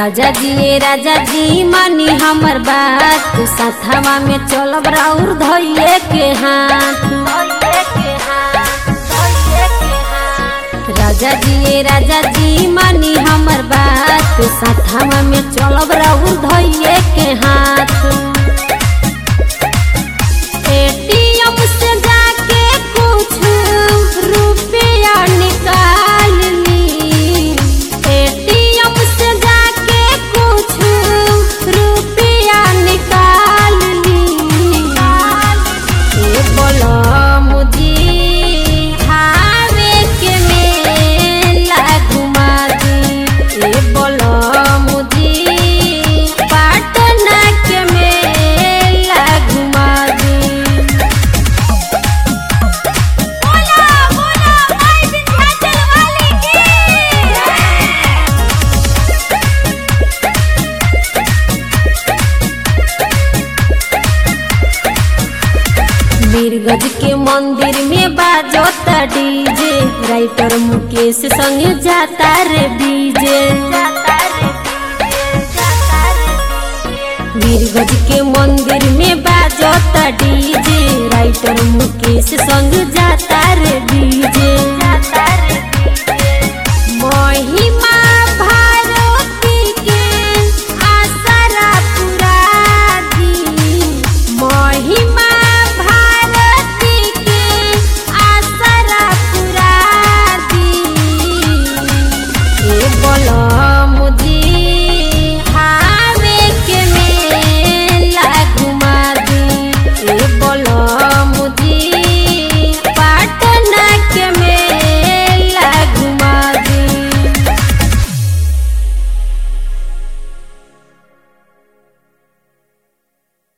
राजा जी ए राजा जी मानी हमर बात साथवा में चलब राउर धइए के हाथ राजा जी ए राजा जी मानी हमर बात साथवा में चलब राउर धइए के हाथ एटीएम से जाके कुछ रुपया निकाल ली एटीएम से जाके कुछ रुपया निकाल ली ए बोलो मुझे हावे के मेला घुमा दी ए बोलो मुझे पटना के मेला घुमा दी बोला बोला माई विंध्याचल वाली की मीरगंज के मंदिर में बाजोता डीजे राइटर मुकेश संग जाता रे डीजे मीरगंज के मंदिर में बाजोता डीजे राइटर मुकेश संग